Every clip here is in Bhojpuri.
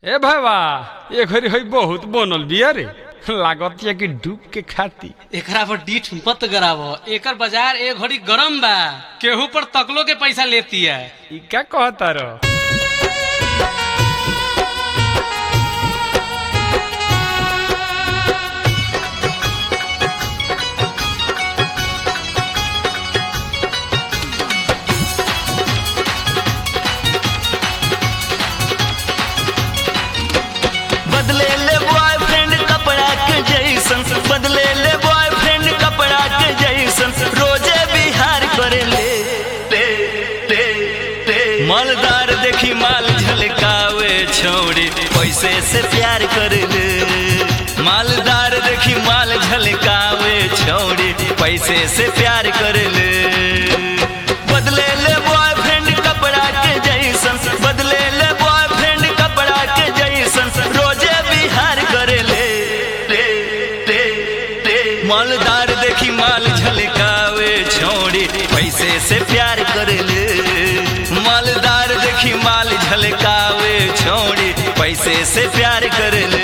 ए भावा ये घड़ी हई बहुत बनल बिया रे लागत या कि डूब के खाती एकरा पर डीठ मत गराव एकर बाजार ए घड़ी गरम बा केहू पर तकलो के पैसा लेती है ई का कहता रो बदले ले बॉयफ्रेंड कपड़ा के जैसन बदले ले बॉयफ्रेंड कपड़ा के जैसन रोजे बिहार करे ले ले ले ले मालदार देखी माल झलकावे छोड़ी पैसे से प्यार कर ले मालदार देखी माल झलकावे छोड़ी पैसे से प्यार कर ले बदले ले बॉयफ्रेंड कपड़ा के जैसन बदले ले बॉयफ्रेंड कपड़ा के जैसन रोजे बिहार करे ले ले ले ले मालदार देखी माल झलकावे छोड़ी पैसे से प्यार कर ले मालदार देखी माल झलकावे छोड़ी पैसे से प्यार कर ले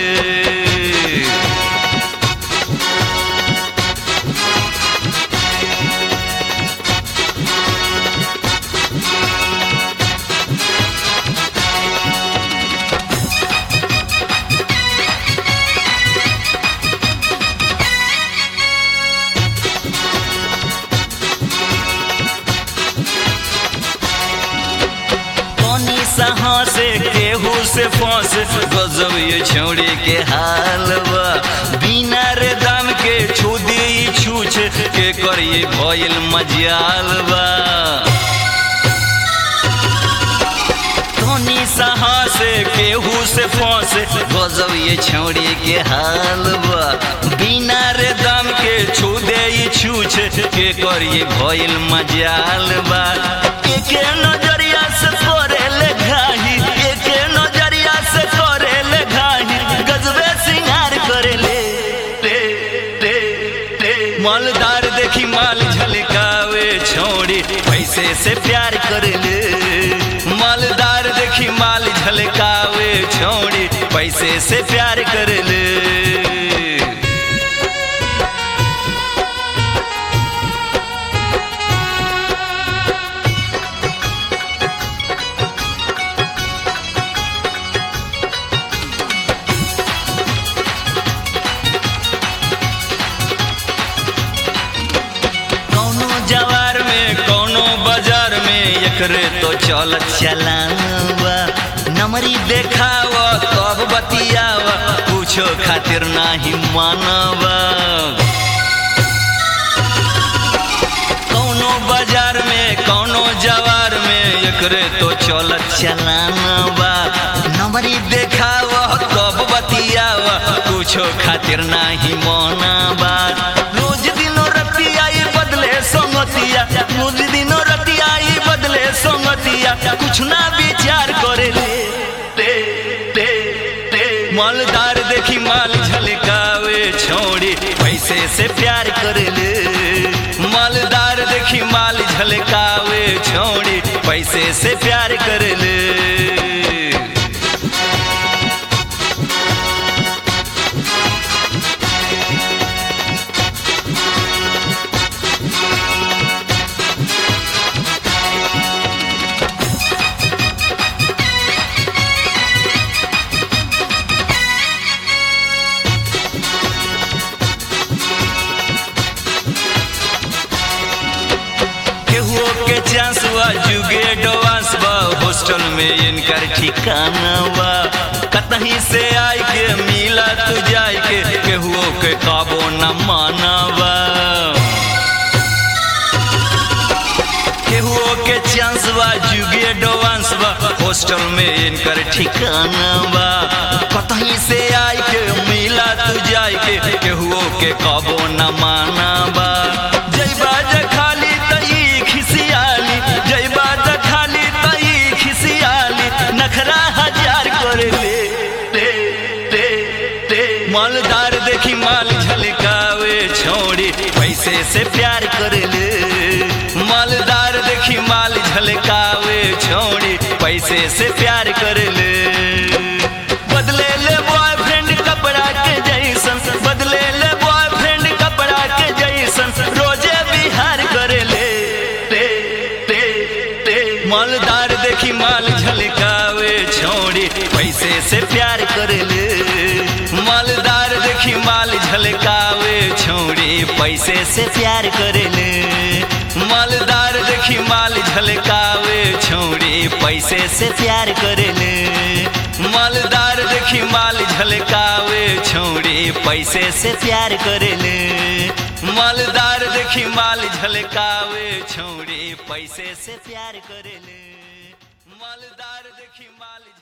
पानी सहा से केहू से फंस गजब ये छौड़ी के हाल बा बिना रे दाम के छू दी छूछ के करिए भइल मजाल बा धोनी सहा से केहू से फंस गजब ये छौड़ी के हाल बा बिना रे दाम के छू दे छूछ के करिए भइल मजाल बा एके नजरिया से करे ले घाही एके नजरिया से करे ले घाही गजबे सिंगार करे ले ले ले ले मालदार देखी माल झलकावे छोड़ी पैसे से प्यार कर ले मालदार देखी माल झलकावे छोड़ी पैसे से प्यार कर ले कौनो जवार में कौनो बाजार में एकरे तो चलत चलावा नमरी देखाव तब बतियाव कुछो खातिर नाही मानवा कौनो बाजार में कौनो जवार में एकरे तो चलत चलावा नमरी देखाव तब बतियाव कुछो खातिर नाही मानवा रोज दिनो रतिया ये बदले संगतिया रोज दिनो रतिया ये बदले संगतिया कुछ ना विचार करे ले ले ले ले मालदार देखी माल झलकावे छोड़ी पैसे से प्यार कर ले मालदार देखी माल झलकावे छोड़ी पैसे से प्यार कर ले केहू के चांस बा जुगे डोवांस बा हॉस्टल में इनकर ठिकाना बा कतहीं से आई के मिला तू जाई के केहू के काबो न मानवा केहू के चांस बा जुगे डोवांस बा हॉस्टल में इनकर ठिकाना बा कतहीं से आई के मिला तू जाई के केहू के काबो न मानवा जय बाजा खाली तई खिसियाली जय बाजा खाली तई खिसियाली नखरा हजार कर ले ले ले ले मालदार देखी माल झलकावे छोड़ी पैसे से प्यार कर ले मालदार देखी माल झलकावे छोड़ी पैसे से प्यार कर ले देखी माल झलकावे छोड़ी पैसे से प्यार करेले मालदार देखी माल झलकावे छोड़ी पैसे से प्यार करेले मालदार देखी माल झलकावे छोड़ी पैसे से प्यार करेले मालदार देखी माल झलकावे छोड़ी पैसे से प्यार करेले मालदार देखी माल झलकावे छोड़ी पैसे से प्यार करेले मालदार देखी माल